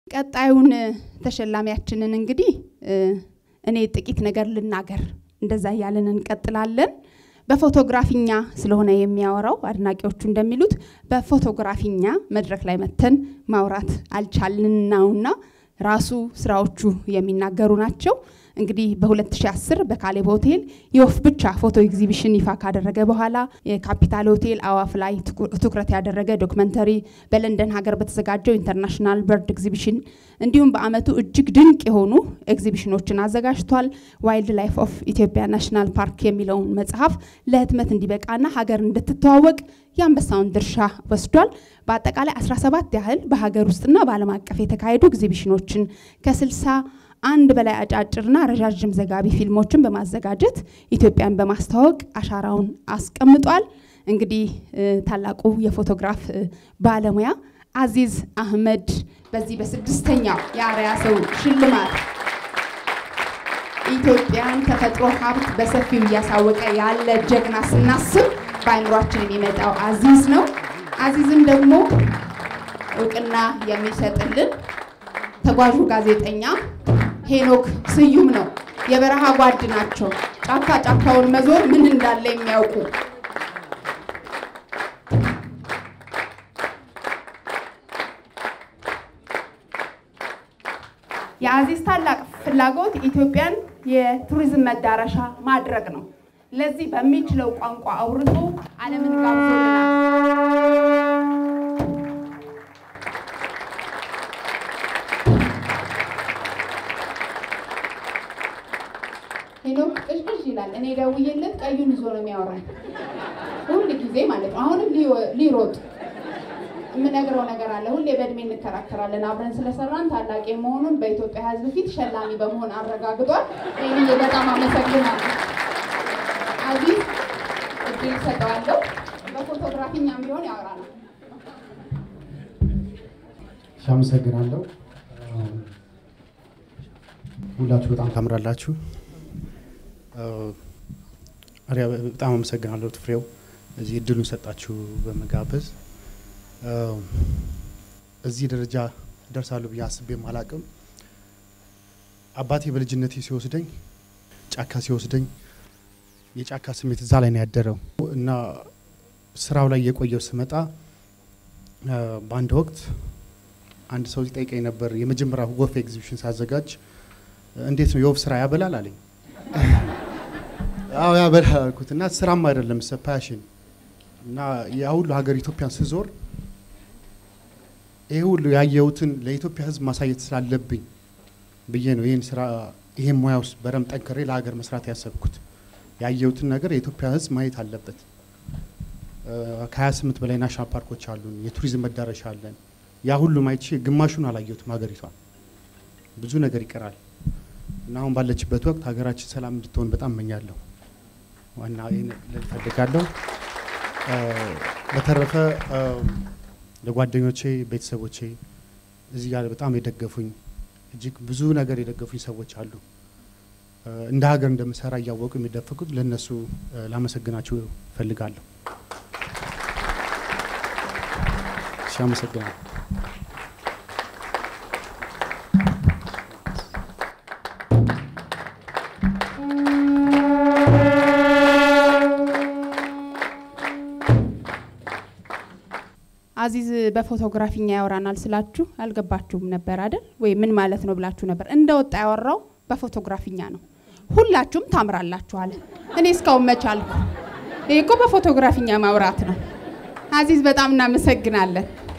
ቀጣዩን ተሸላሚያችንን እንግዲህ እኔ ጥቂት ነገር ልናገር፣ እንደዛ እያለን እንቀጥላለን። በፎቶግራፊኛ ስለሆነ የሚያወራው አድናቂዎቹ እንደሚሉት በፎቶግራፊኛ መድረክ ላይ መተን ማውራት አልቻልን ነውና ራሱ ስራዎቹ የሚናገሩ ናቸው። እንግዲህ በ2010 በካሌብ ሆቴል የወፍ ብቻ ፎቶ ኤግዚቢሽን ይፋ ካደረገ በኋላ የካፒታል ሆቴል አዋፍ ላይ ትኩረት ያደረገ ዶክመንተሪ፣ በለንደን ሀገር በተዘጋጀው ኢንተርናሽናል በርድ ኤግዚቢሽን እንዲሁም በአመቱ እጅግ ድንቅ የሆኑ ኤግዚቢሽኖችን አዘጋጅቷል። ዋይልድ ላይፍ ኦፍ ኢትዮጵያ ናሽናል ፓርክ የሚለውን መጽሐፍ ለህትመት እንዲበቃና ሀገር እንድትተዋወቅ የአንበሳውን ድርሻ ወስዷል። በአጠቃላይ 17 ያህል በሀገር ውስጥና በዓለም አቀፍ የተካሄዱ ኤግዚቢሽኖችን ከ60 አንድ በላይ አጫጭርና ረዣዥም ዘጋቢ ፊልሞችን በማዘጋጀት ኢትዮጵያን በማስተዋወቅ አሻራውን አስቀምጧል። እንግዲህ ታላቁ የፎቶግራፍ ባለሙያ አዚዝ አህመድ በዚህ በስድስተኛው የአርአያ ሰው ሽልማት ኢትዮጵያን ተፈጥሮ ሀብት በሰፊው እያሳወቀ ያለ ጀግና ስናስብ በአይምሯችን የሚመጣው አዚዝ ነው። አዚዝን ደግሞ እውቅና የሚሰጥልን ተጓዡ ጋዜጠኛ ሄኖክ ስዩም ነው። የበረሃ ጓድ ናቸው። ጫካ ጫካውን መዞር ምን እንዳለ የሚያውቁ የአዚዝ ታላቅ ፍላጎት ኢትዮጵያን የቱሪዝም መዳረሻ ማድረግ ነው። ለዚህ በሚችለው ቋንቋ አውርቶ ዓለምን ጋብዞልናል። ሄኖክ ቅዥቅዥ ይላል። እኔ ደውዬለት ቀዩን ይዞ ነው የሚያወራኝ ሁል ጊዜ ማለት ነው። አሁንም ሊሮጥ የምነግረው ነገር አለ። ሁሌ በእድሜ እንከራከራለን። አብረን ስለሰራን ታላቅ መሆኑን በኢትዮጵያ ሕዝብ ፊት ሸላሚ በመሆን አረጋግጧል። ይህን በጣም አመሰግናለሁ። አዚዝ እድል ሰጠዋለሁ። በፎቶግራፊኛም ቢሆን ያወራናል። አመሰግናለሁ። ሁላችሁ በጣም ታምራላችሁ። አሪያ በጣም አመሰግናለሁ ፍሬው እዚህ እድሉን ሰጣችሁ በመጋበዝ እዚህ ደረጃ ደርሳለሁ ብዬ አስቤም አላቅም። አባቴ በልጅነቴ ሲወስደኝ ጫካ ሲወስደኝ የጫካ ስሜት እዛ ላይ ነው ያደረው እና ስራው ላይ የቆየው ስመጣ በአንድ ወቅት አንድ ሰው ሲጠይቀኝ ነበር። የመጀመሪያ ወፍ ኤግዚቢሽን ሳዘጋጅ እንዴት ነው የወፍ ስራ ያበላል አለኝ። አዎ ያበላል አልኩት እና ስራም አይደለም ሰ ፓሽን እና ያ ሁሉ ሀገር ኢትዮጵያን ስዞር ይሄ ሁሉ ያየሁትን ለኢትዮጵያ ሕዝብ ማሳየት ስላለብኝ ብዬ ነው ይህን ስራ ይሄን ሙያ ውስጥ በደንብ ጠንክሬ ለሀገር መስራት ያሰብኩት። ያየሁትን ነገር የኢትዮጵያ ሕዝብ ማየት አለበት። ከ28 በላይ ናሽናል ፓርኮች አሉን፣ የቱሪዝም መዳረሻ አለን። ያ ሁሉ ማየት ግማሹን አላየሁትም ሀገሪቷ ብዙ ነገር ይቀራል እና አሁን ባለችበት ወቅት ሀገራችን ሰላም እንድትሆን በጣም እመኛለሁ። ዋና ይህን ልል እፈልጋለሁ። በተረፈ ለጓደኞቼ፣ ቤተሰቦቼ እዚህ ጋር በጣም የደገፉኝ እጅግ ብዙ ነገር የደገፉኝ ሰዎች አሉ። እንደ ሀገር እንደምሰራ እያወቁ የሚደፍቁት ለእነሱ ላመሰግናችሁ እፈልጋለሁ። እሺ፣ አመሰግናለሁ። አዚዝ በፎቶግራፊኛ ያወራናል ስላችሁ አልገባችሁም ነበር አይደል? ወይ ምን ማለት ነው ብላችሁ ነበር። እንደወጣ ያወራው በፎቶግራፊኛ ነው። ሁላችሁም ታምራላችሁ አለ። እኔ እስካሁን መቻልኩ። ይህ እኮ በፎቶግራፊኛ ማውራት ነው። አዚዝ በጣም እናመሰግናለን።